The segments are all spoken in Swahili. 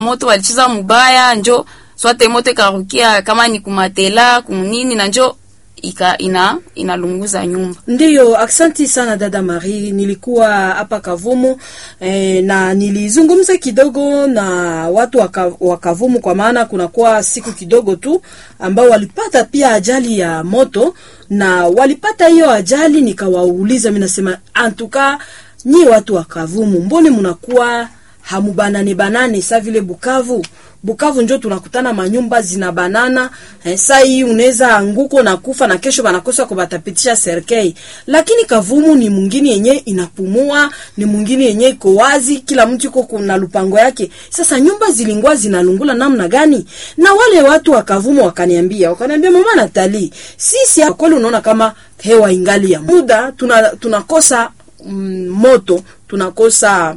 moto walicheza mubaya, njo swate moto ikarukia kama ni kumatela kunini, na njo ika ina inalunguza nyumba. Ndiyo, aksanti sana dada Marie. Nilikuwa hapa Kavumu eh, na nilizungumza kidogo na watu wa Ka- wa Kavumu, kwa maana kunakuwa siku kidogo tu ambao walipata pia ajali ya moto, na walipata hiyo ajali, nikawauliza mimi, nasema antuka, nyi watu wa Kavumu, mbone mnakuwa hamubanane banane sa vile Bukavu Bukavu njo tunakutana manyumba zina banana eh, saa hii unaweza anguko na kufa na kesho banakosa kubatapitisha serikali, lakini Kavumu ni mwingine yenye inapumua, ni mwingine yenye iko wazi, kila mtu iko kuna lupango yake. Sasa nyumba zilingwa zinalungula namna gani? Na wale watu wa Kavumu wakaniambia, wakaniambia mama Natali, sisi hapa kweli unaona kama hewa ingali ya muda tuna tunakosa mm, moto tunakosa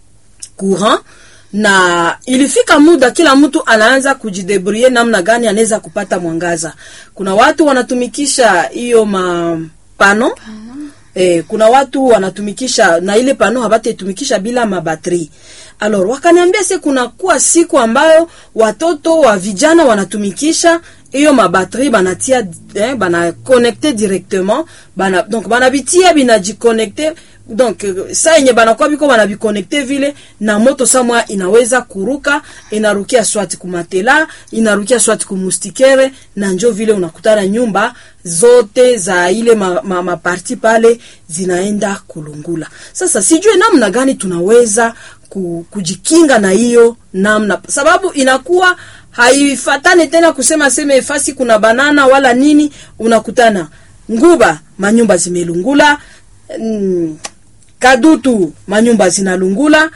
courant na ilifika muda kila mtu anaanza kujidebrie namna gani anaweza kupata mwangaza. Kuna watu wanatumikisha hiyo mapano eh, kuna watu wanatumikisha na ile pano habataitumikisha bila mabatri. Alors wakaniambia se kuna kuwa siku ambayo watoto wa vijana wanatumikisha hiyo mabatri banatia eh, bana connecte directement bana donc banabitia binajiconnecte donc euh, saa yenye banakuwa biko banabiconnecte vile na moto samwa inaweza kuruka inarukia swati kumatela inarukia swati kumustikere na njo vile unakutana nyumba zote za ile maparti ma, ma maparti pale zinaenda kulungula. Sasa sijue namna gani tunaweza ku, kujikinga na hiyo namna, sababu inakuwa haifatane tena kusema seme fasi kuna banana wala nini, unakutana nguba manyumba zimelungula mm, Kadutu manyumba zinalungula,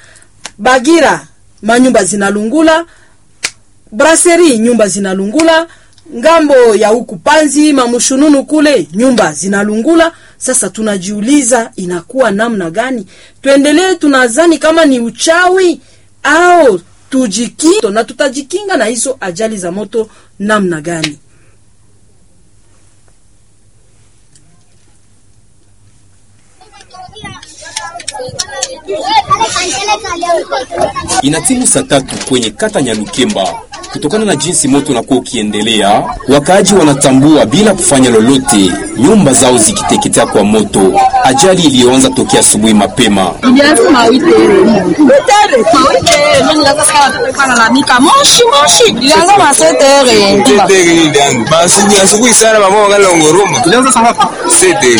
Bagira manyumba zinalungula, Brasserie nyumba zinalungula, ngambo ya huku Panzi mamushununu kule nyumba zinalungula. Sasa tunajiuliza inakuwa namna gani? Tuendelee tunazani kama ni uchawi au tujikinga, na tutajikinga na hizo ajali za moto namna gani? Inatimu saa tatu kwenye kata Nyalukemba. Kutokana na jinsi moto unakuwa ukiendelea, wakaaji wanatambua bila kufanya lolote, nyumba zao zikiteketea kwa moto. Ajali iliyoanza tokea asubuhi mapema. Ilianza mawitere mawitere, mimi nikaanza sikia nalalamika moshi moshi, ilianza masetere basi ni asubuhi sana, mama wangali ngoroma. Ilianza saa ngapi? Sete.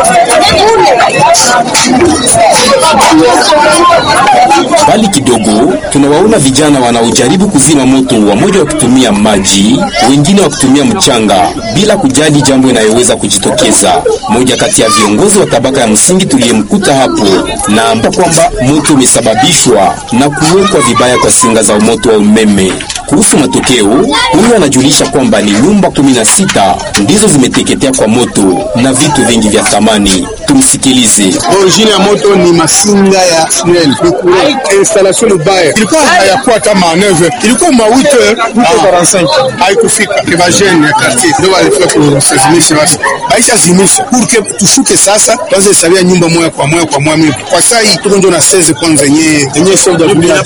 Mbali kidogo, tunawaona vijana wanaojaribu kuzima moto, wamoja wakitumia maji, wengine wakitumia mchanga, bila kujali jambo inayoweza kujitokeza. Mmoja kati ya viongozi wa tabaka ya msingi tuliyemkuta hapo naamba kwamba moto umesababishwa na kuwekwa vibaya kwa singa za moto wa umeme. Kuhusu matokeo, huyu anajulisha kwamba ni nyumba 16 ndizo zimeteketea kwa moto na vitu vingi vya thamani. Tumsikilize. Origine ya moto ni masinga ya SNEL. Ni courant. Installation mbaya. Ilikuwa hayakuwa hata ma 9 ilikuwa ma 8 45 haikufika. Kwa jeune ya quartier ndio walifika kuzimisha basi. Aisha zimisha pour que tushuke sasa, kwanza hesabia nyumba moja kwa moja kwa moja. Kwa saa hii tuko ndio na 16 kwanza yenyewe yenyewe sio ndio vile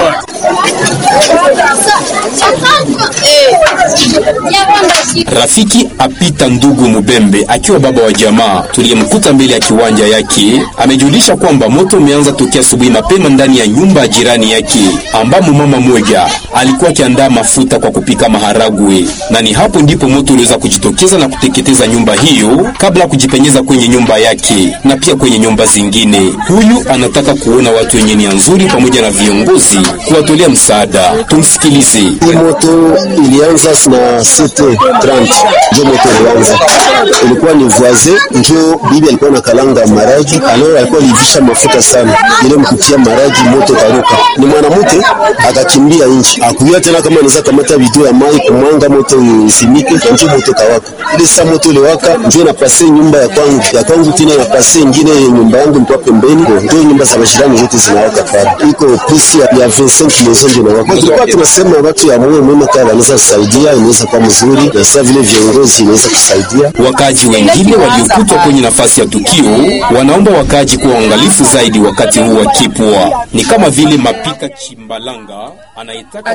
Rafiki apita ndugu Mubembe akiwa baba wa jamaa tuliyemkuta mbele ya kiwanja yake amejulisha kwamba moto umeanza tokea asubuhi mapema ndani ya nyumba ya jirani yake ambamo mama moja alikuwa akiandaa mafuta kwa kupika maharagwe, na ni hapo ndipo moto uliweza kujitokeza na kuteketeza nyumba hiyo kabla ya kujipenyeza kwenye nyumba yake na pia kwenye nyumba zingine. Huyu anataka kuona watu wenye nia nzuri pamoja na viongozi kuwatolea msaada. Tumsikilize. Hii moto ilianza na 7:30 njo moto ilianza, ilikuwa ni voisin, njo bibi alikuwa na kalanga maragi, alors alikuwa alivisha mafuta sana, ile mkutia maragi moto karuka, ni mwanamke akakimbia nje, akujua tena kama anaweza kamata video ya mai kumwanga moto isimike, njo moto kawaka. Ile saa moto iliwaka, njo inapase nyumba ya kwangu ya kwangu, tena inapase ingine nyumba yangu ilikuwa pembeni, njo nyumba za majirani zote zinawaka pale, iko plus ya ya 25 maison ndio inawaka. Tulikuwa tunasema watu ya moyo mwema kama wanaweza kusaidia, inaweza kuwa mzuri, na sasa vile viongozi inaweza kusaidia. Wakaaji wengine waliokutwa kwenye nafasi ya tukio wanaomba wakaaji kuwa waangalifu zaidi wakati huu wa kipwa. Ni kama vile Mapika Chimbalanga anayetaka